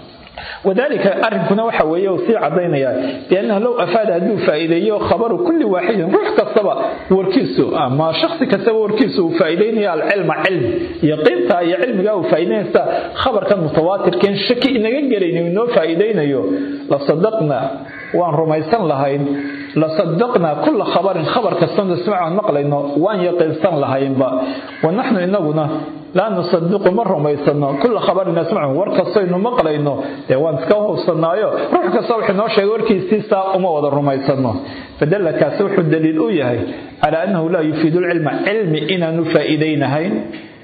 wadalika arrinkuna waxa weeye uu sii caddaynaya biannahu low afaada hadduu faa'iideeyo khabaru kulli waaxidin ruux kastaba warkiisu ama shakhsi kastaba warkiisu uu faa'iideynaya alcilma cilmi yaqiinta iyo cilmigaa uu faa'iideynaysa khabarkan mutawaatirkeen shaki inaga gelayni inoo faa'iideynayo la sadaqna waan rumaysan lahayn la sadaqnaa kulla khabarin khabar kastoo nasmacan maqlayno waan yaqiinsan lahaynba wa naxnu inaguna laa nusadiqu ma rumaysano kulla khabarin nasmacu war kastoynu maqlayno dee waan iska hubsanaayo ruux kasta wuxuu noo sheegay warkiisiisaa uma wada rumaysano fadalla kaasi wuxuu daliil u yahay calaa annahu laa yufiidu lcilma cilmi inaanu faa'iidaynahayn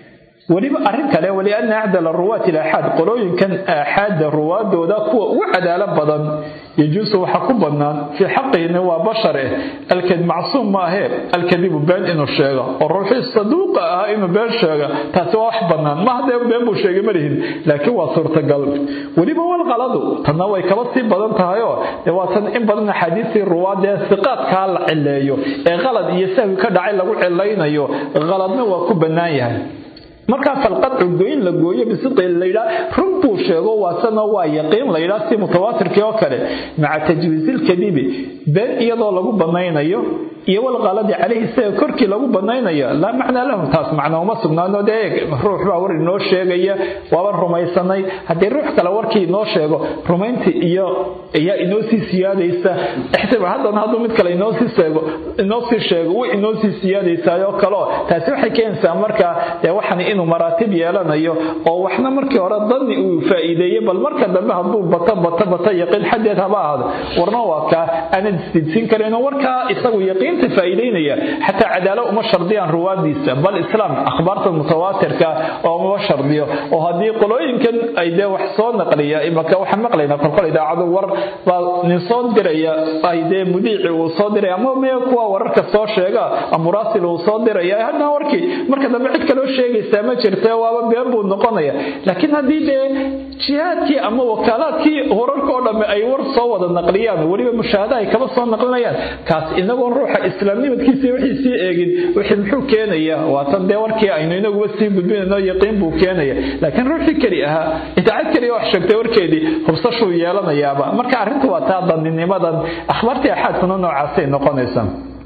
weliba arrin kale walianna acdala ruwaati ilaxaad qolooyinkan aaxaadda ruwaadooda kuwa ugu cadaalo badan yajuusu waxa ku bannaan fii xaqihina waa bashare alkad macsuum maahee alkadibu been inuu sheego oo ruuxii saduuqa ahaa inuu been sheega taasi waa wax bannaan maha dee been buu sheegay malihin laakiin waa suurtagal weliba walqaladu tanna way kaba sii badan tahayoo dee waa tan in badan axaadiistii ruwaadee siqaadkaa la cileeyo ee qalad iyo sahwi ka dhacay lagu cilaynayo qaladna waa ku bannaan yahay markaa falqadcu goyn la gooyo bisidqi laydhaa run buu sheego waasana waa yaqiin laydhaa si mutawaatirkii oo kale maca tajwiizilkadibi been iyadoo lagu banaynayo iyo walqaladi calayhi isaga korkii lagu banaynayo laa macnaa lahu taas macna uma sugnaano dee ruux baa war inoo sheegaya waaban rumaysanay haddii ruux kale warkii inoo sheego rumayntii iyo ayaa inoo sii siyaadaysa ixtimaal haddana hadduu mid kale inoosii sheego inoo sii sheego way inoo sii siyaadaysaayoo kaleo taasi waxay keenaysaa markaa dee waxan inuu maraatib yeelanayo oo waxna markii hore danni uu faa'iideeyey bal marka dambe hadduu bato bato bato yaqiin xaddeed haba ahaado warna waa kaa aanad isdiidsiin karayno warkaa isagu yaqiinta faa'iideynaya xataa cadaalo uma shardiyaan ruwaadiisa bal islaam akhbaarta mutawaatirka oo uma shardiyo oo haddii qolooyinkan ay dee wax soo naqliya imaka waxaan maqlaynaa kolkol idaacadu war baa nin soo diraya ay dee mudiici uu soo diraya ama mee kuwa wararka soo sheega amuraasil uu soo diraya haddana warkii marka dambe cid kaloo sheegaysaa ma jirta waaba been buu noqonaya laakiin haddii dee jihaadkii ama wakaalaadkii wararka oo dhamme ay war soo wada naqliyaan weliba mushaahada ay kaba soo naqlinayaan kaas inagoon ruuxa ruuxa islaamnimadkiisa wixii sii eegin wixii muxuu keenaya waa tan dee warkii aynu inaguba sii gudbinayno yaqiin buu keenaya laakiin ruuxii keli ahaa idaacad keliya wax sheegtay warkeedii hubsashuu yeelanayaaba marka arrintu waa taa daninimadan akhbaartii axaadkuna noocaasay noqonaysa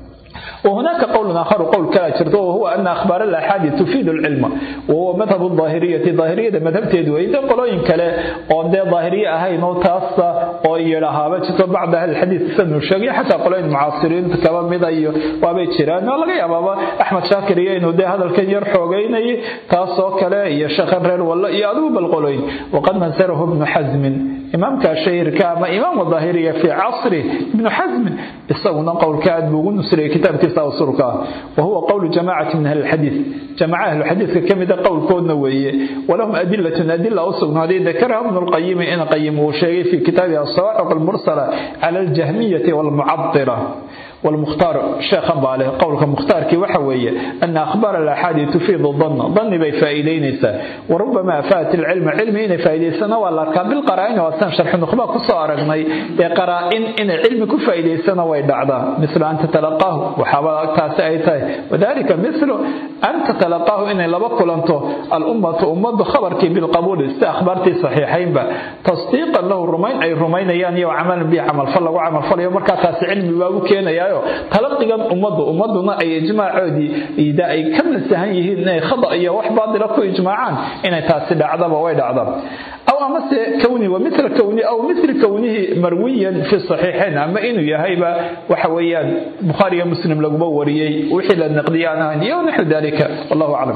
وهناك قول آخر قول كلا وهو أن أخبار الأحاد تفيد العلم وهو مذهب الظاهرية ظاهرية مذهب تدوي إذا قلوين كلا أو ده ظاهرية هاي نوتاسة أو يراها بجتو بعد أهل الحديث سنو الشقي حتى قلوين معاصرين كما مضي وابي شيران والله يا بابا أحمد شاكر إنه ده هذا الكن يرحوغين تاسو كلا يا شخر والله يادو بالقلوين وقد منسره ابن حزم إمام كاشير كما إمام الظاهرية في عصره ابن حزم استغنى قول كاد بوغن نسري كتاب كتاب سرقا وهو قول جماعة من أهل الحديث جماعة أهل الحديث كم قول كون نووية ولهم أدلة أدلة أصغن هذه ذكرها ابن القيم إن قيمه شيء في كتابه الصواعق المرسلة على الجهمية والمعطرة والمختار شيخ باله قولك مختار كي وحوية أن أخبار الأحاد تفيد الظن ظن بي فائدين وربما فات العلم علمين فائدين ولا كان بالقرائن وأسان شرح النخبة قصة أرغني قرائن إن علم كفائدين ويدعدا مثل أن تتلقاه وحاول تاسعيته وذلك مثل أن تتلقاه إن لبقل أنت الأمة أمة خبرك بالقبول استأخبرتي صحيحين با تصديقا له الرمين أي الرمين يعني وعمل به عمل فلا وعمل فلا يوم مركز علم بابو كينا يا talaqigan ummaddu ummaduna ay ijmaacoodii ida ay ka nasahan yihiin inay khada iyo wax baadila ku ijmaacaan inay taasi dhacdaba way dhacda aw amase kowni wa mithla kowni aw mithli kownihi marwiyan fi saxiixayn ama inuu yahayba waxa weeyaan bukhaari iyo muslim laguma wariyey wixii la naqdiyay aan ahayn iyo naxu dalika wallahu aclam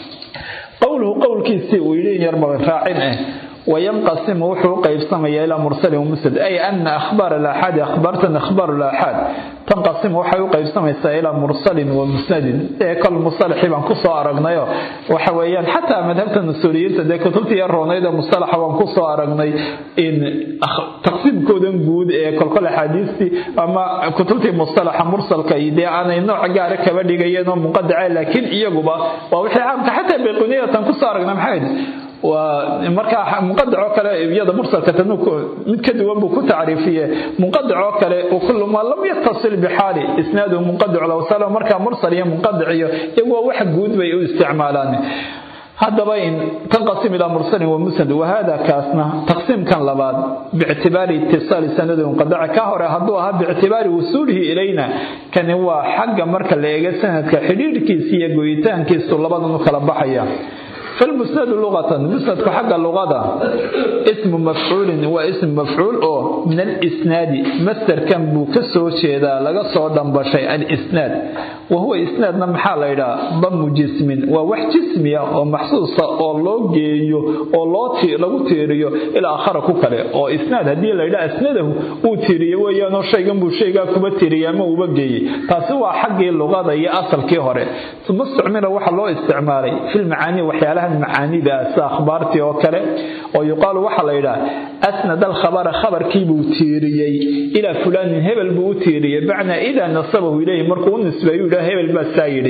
qowluhu qowlkiisii uu yidhi in yar badan raacin ah وينقسم وحو قيبسم إلى مرسل ومسند أي أن أخبار الآحاد أخبارتنا أخبار الآحاد تنقسم وحو قيبسم إلى مرسل ومسند كل مصطلح بان كسو أرغنيو وحويان حتى مذهبت النسوريين تدي كتبت يروني ده مصطلح بان كسو أرغني إن تقسيم كودن بود كل كل حديثي أما كتبت مصطلح مرسل كيدي أنا نوع قارك كبدي مقدعة لكن إيجوبا ووحي عام حتى بيقونية تنكسو أرغنا محايد ومركا منقدع كله يدا مرسل كتنو مد كدوان بو كتعريفيه منقدع كله وكل ما لم يتصل بحاله اسناده منقدع لو سلام مركا مرسل يا منقدع يبقى واحد جود بي استعمالان هذا بين تنقسم إلى مرسل ومسند وهذا كاسنا تقسيم كان لبعض باعتبار اتصال سند منقدع كهر هدوها باعتبار وصوله إلينا كان هو حق مركا ليغا سند كحديد كيسية قويتان كيسو لبعض نكلا بحيا فالمسند لغة مسند حق اللغة اسم مفعول واسم مفعول أو من الإسناد مستر كان بوكسو شيدا لغا صودن بشيء الإسناد وهو إسناد نمحال إلى ضم جسم ووح جسمية ومحسوسة أو لو جيو أو لو تي لو تيريو إلى آخر كوكالي أو إسناد هدي إلى أسنده أو تيريو ويانو شيء بو شيء كوبا تيريو ما وبجي تاسوا حق اللغة هي أصل كهوري ثم استعمل وحا لو استعمالي في المعاني وحيالها macaanidaas akhbaartii oo kale oo yuqaalu waxaa la yidhaha asnad alkhabara khabarkii buu tiiriyey ilaa fulaanin hebel buu u tiiriyey bacnaa idaa nasabahu ilayhi markuu u nisbeeyu yidhaha hebel baa saa yidhi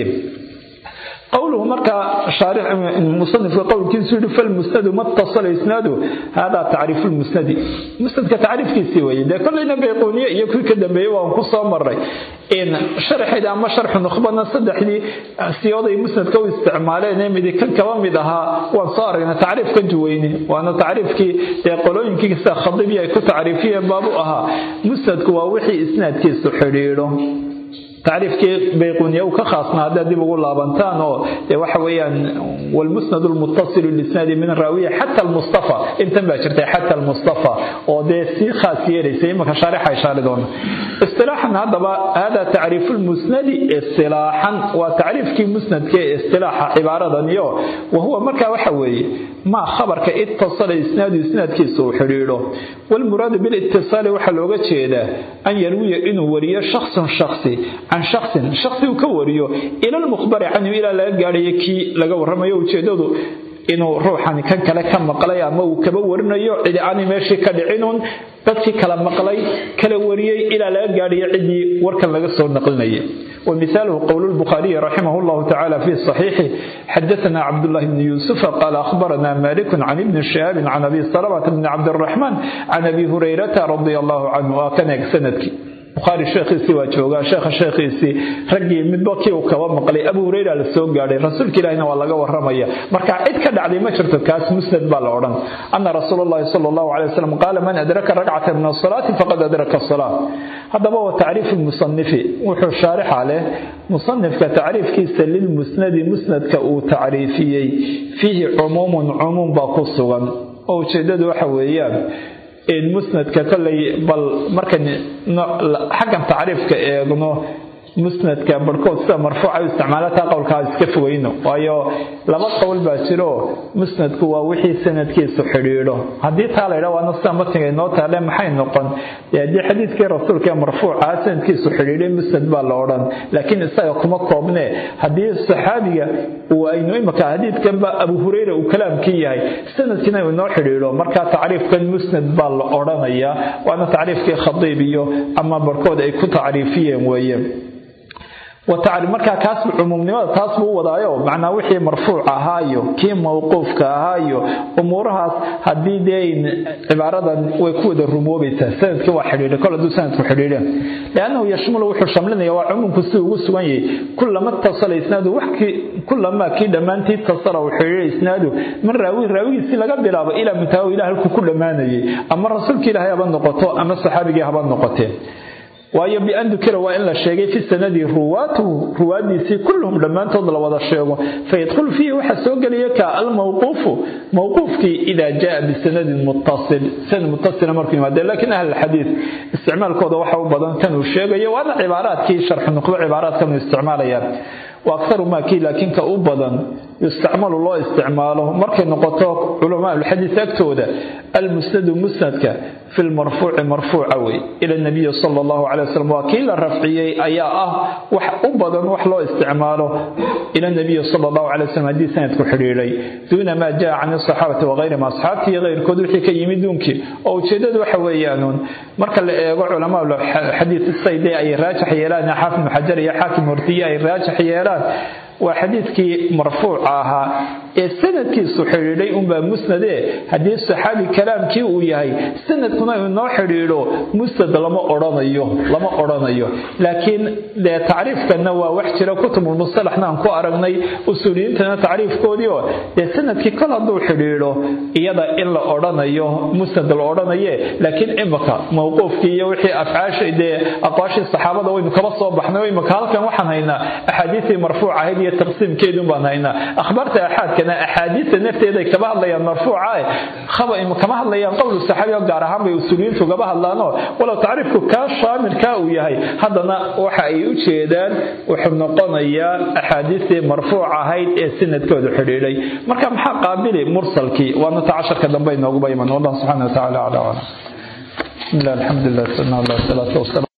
قوله مركا شارح المصنف قول كنسود فالمسند ما اتصل اسناده هذا تعريف المسند مسند كتعريف كيسي وي ده كلنا بيقونيه يكون كدنبيه وان كسو مري ان شرح اذا ما شرح نخبنا صدحني سيوده مسند كو استعمالين ميدي كان كما ميدها وان صار تعريف كجويني وانا تعريف كي يقولون كي خضبيه كتعريفيه بابو اها مسند كوا وحي اسناد كيسو خريرو تعريفكي بيقونيا وكخاصنا هذا دي بقول لابنتان او waxa weeyaan والمسند المتصل للاسناد من الراويه حتى المصطفى انت ما جرت حتى المصطفى او ده سي خاص يريسي ما شارح اشاره دون اصطلاحا هذا هذا تعريف المسند اصطلاحا وتعريف كي مسند كي اصطلاح عباره نيو وهو marka waxa weeye ما خبرك اتصل اسناد اسناد كي سو خريرو والمراد بالاتصال waxa looga jeedaa an yarwiya inuu wariyo shakhs shakhsi عن شخص شخص كوريو إلى المخبر عنه إلى لا قاري كي لقى ورمي وجدده inuu ruuxani kan kale ka maqlay ama uu kaba warinayo cidi aani meeshii ka dhicinuun dadkii kala maqlay kala wariyey ilaa laga gaadhiyo cidii warkan laga soo naqlinayay ومثاله قول البخاري رحمه الله تعالى في الصحيح حدثنا عبد الله بن يوسف قال أخبرنا مالك عن ابن شهاب عن أبي سلمة بن عبد الرحمن عن أبي هريرة رضي الله عنه وكان سندك bukhaari sheekhiisii waa joogaa sheekha sheekhiisii raggii midba kii uu kaba maqlay abu hureyra la soo gaadhay rasuulka ilaahina waa laga waramaya marka cid ka dhacday ma jirto kaas musnad baa la odhan ana rasuul allahi sala allahu calay wasalam qaala man adraka ragcata min asalaati faqad adraka asalaa haddaba wa tacriifu lmusanifi wuxuu shaarixa leh musanifka tacriifkiisa lilmusnadi musnadka uu tacriifiyey fiihi cumuumun cumuum baa ku sugan oo ujeedadu waxa weeyaan musnadka kolley bal markan xaggan tacriifka eegno musnadka barhkood sida marfuuca u isticmaala taa qowlkaa iska fogeyno waayo laba qowl baa jiro musnadku waa wixii sanadkiisu xidhiidho haddii taa laydha waana sida matniga inoo taale maxay noqon dee haddii xadiidkii rasuulka ee marfuuca sanadkiisu xidhiidhay musnad baa la odhan laakiin isaga kuma koobne haddii saxaabiga uu aynu imika xadiidkanba abu hureyra uu kalaamkii yahay sanadkiina uu inoo xidhiidho marka tacriifkan musnad baa la odhanayaa waana tacriifkii khadiib iyo ama barhkood ay ku tacriifiyeen weeye markaa kaas cumuumnimada taas buu wadaayo macnaa wixii marfuuc ahaayo kii mawquufka ahaayo umuurahaas haddii dee cibaaradan way ku wada rumoobaysaa sanadkii waa xidhiidha kol hadduu sanadku xidhiidhe liannahu yashmulu wuxuu shamlinaya waa cumuumku si ugu sugan yahay kulama tasala isnaadu kulamaa kii dhammaantii tasala uu xidhiidha isnaadu min raawi raawigiisii laga bilaabo ilaa muntahaw ilah halkuu ku dhammaanayay ama rasuulka ilaahay haba noqoto ama saxaabigii haba noqotee waayo bian dukira waa in la sheegay fi sanadi ruwaatuhu ruwaadiisii kulluhum dhammaantood la wada sheego fayadkhulu fiihi waxaa soo gelaya ka almawquufu mawquufkii idaa jaa bisanadin muttasil sanad muttasila markuu yimaade laakiin ahl xadiid isticmaalkooda waxa u badan kan uu sheegayo waana cibaaraadkii sharxu nuqdo cibaaraadkan uu isticmaalayaan wa akharu maa kii laakiin ka u badan yustacmalu loo isticmaalo markay noqoto culamaa ulxadiis agtooda almusnadu musnadka fi lmarfuuci marfuuca wey ila nabiyi sala allahu calay wasalam waa kii la rafciyey ayaa ah wax u badan wax loo isticmaalo ila nabiyi sala allahu calay wasalam haddii sanadku xidhiidhay duuna maa jaa can asaxaabati wagayrihim asxaabtii iyo keyrkood wixii ka yimid duunkii oo ujeedadu waxa weeyaanuun marka la eego culamaa xadiis sayde ay raajax yeelaan xaafid ibnu xajar iyo xaakim hortiye ay raajax yeelaan waa xadiidkii marfuuca ahaa ee sanadkiisu xidhiidhay unbaa musnade haddii saxaabi kalaamkii uu yahay sanadkuna inoo xidhiidho musnad lama odhanayo lama odhanayo laakiin dee tacriifkanna waa wax jira kutubulmustalaxna aan ku aragnay usuuliyiintana tacriifkoodii oo dee sanadkii kol hadduu xidhiidho iyada in la odhanayo musnad la odhanaye laakiin imika mawquufkii iyo wixii afcaasha dee aqwaashii saxaabada waynu kaba soo baxnay oo imika halkan waxaan haynaa axaadiistii marfuuc ahayd iyo taqsiimkeedun baan haynaa akhbaarta axaadkana axaadiista nafteeda ay kaba hadlayaan marfuuca kama hadlayaan qowlu saxaabi oo gaar ahaan bay usuuliyiintu gaba hadlaanoo walow tacriifku kaa shaamilkaa uu yahay haddana waxa ay u jeedaan wuxuu noqonayaa axaadiistii marfuuc ahayd ee sanadkoodu xidhiidhay marka maxaa qaabili mursalkii waana ta casharka dambe inooguba iman wallah subxana wa tacala acla aclam bismi illah alxamdu lilah salna allah salaatu wasalam